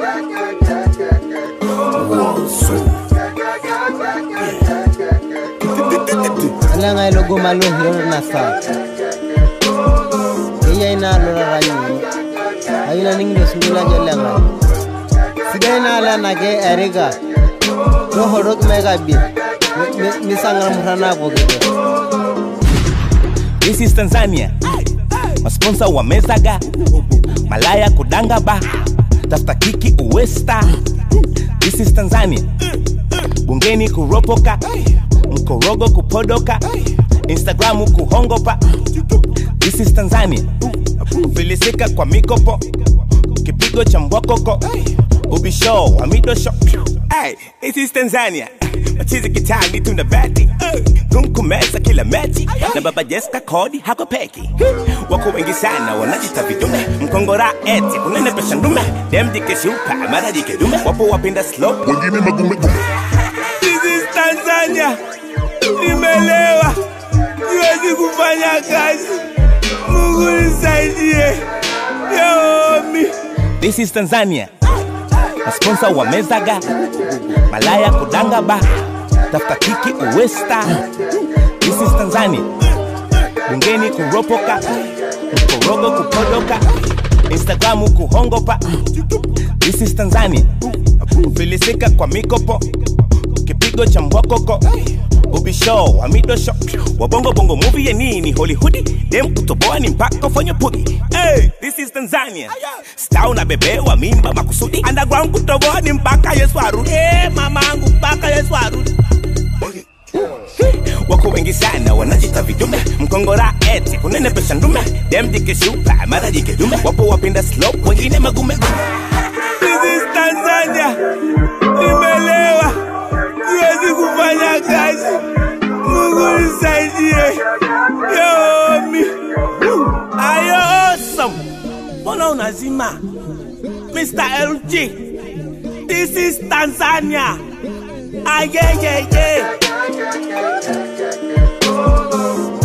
alenga ilogo malo hiro na sa iya ina lo raranyi ayina ningdo sungula jolenga sidai na ala na ke eriga ro horok mega bi misangal murana ko gete This is Tanzania. Masponsa wamezaga malaya kudanga ba tafuta kiki uwesta. This is Tanzania. Bungeni kuropoka mkorogo kupodoka Instagramu kuhongopa. This is Tanzania. Kufilisika kwa mikopo kipigo cha mbwakoko ubisho wa midosho. Hey, this is Tanzania. Machizi kitani tuna bati kumkumeza kila mechi na baba Jessica kodi hako peki wako wengi sana wanajita vidume mkongora eti unenepesha ndume dem dikeshuka mara dikedume wapo wapenda slow wengine magume gume This is Tanzania nimelewa siwezi kufanya kazi Mungu nisaidie yomi This is Tanzania masponsa wamezaga malaya kudanga ba tafuta kiki uwesta This is Tanzania bungeni kuropoka mkorogo kupodoka Instagramu kuhongopa This is Tanzania kufilisika kwa mikopo kipigo cha mbwakoko ubisho wa midosho wabongo bongo movie ya nini hollywood dem kutoboa ni mpaka ufanye pugi hey, this is tanzania sta unabebewa mimba makusudi underground kutoboa ni mpaka yesu arudi hey, mamangu mpaka yesu arudi wako wengi sana wanajita vidume mkongora eti kunenepesha ndume dem dikeshupa mara dikedume wapo wapenda slope wengine magume This is Tanzania nimelewa siwezi kufanya kazi Mungu nisaidie yomi ayo awesome mbona unazima Mr. LG this is Tanzania ayeyeye